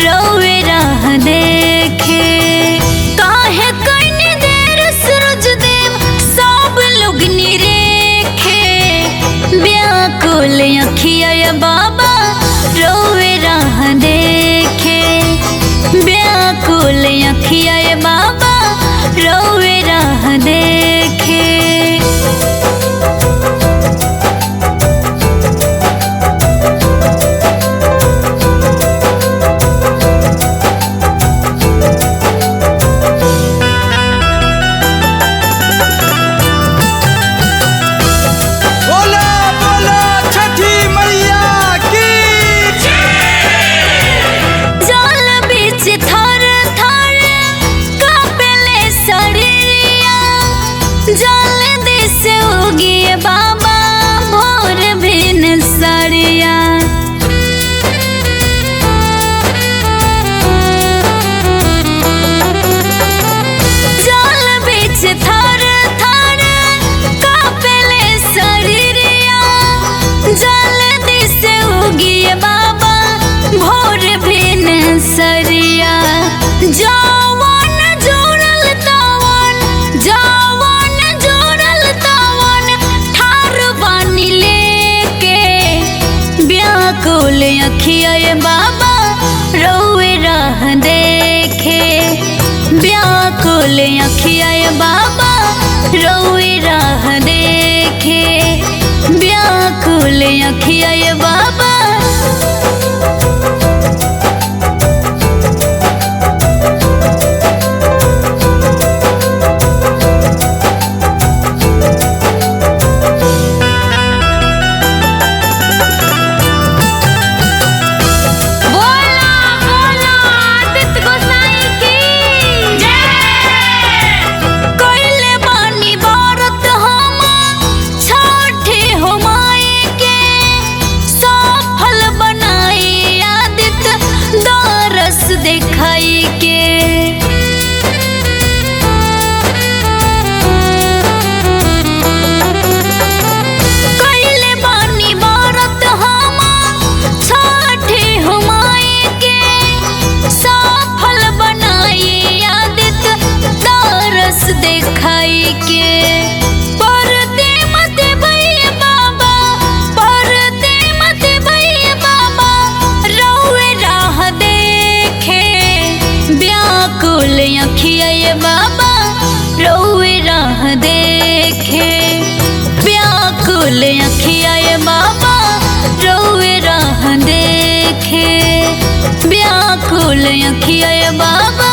रोवे राह देखे काहे कइने देर सूरज देव सब लोग निरेखे व्याकुल अखिया या बाबा रोवे राह देखे व्याकुल अखिया या बाबा रोवे राह देखे बोला बोला छठी मैया की जल बीच थर थर कापेले शरीरिया जल दिस उगिए बाबा भोर भिन सरिया जल बीच थर थर कापेले शरीरिया जल दिस उगिए बाबा भोर भिन सरिया जवन जोड़ल तवन जवन जोड़ल तवन ठार बानी लेके व्याकुल अखिया ये बाबा रोए राह देखे व्याकुल अखिया ये बाबा रोए राह देखे व्याकुल अखिया ये बाबा बोला बोला आदित्य गोसाई की जय कोइले बानी भारत हम छठे हो माई के सफल बनाई आदित्य दरस दिखाई के कइले बानी भारत हम छठे हुमाई के सफल बनाई आदित्य दरस दिखाई के परदे मत भइए बाबा परदे मत भइए बाबा रहुए राह देखे व्याकुल अखिया ये बाबा रहुए राह देखे व्याकुल अखिया ये बाबा रोए राह देखे व्याकुल अखिया ये बाबा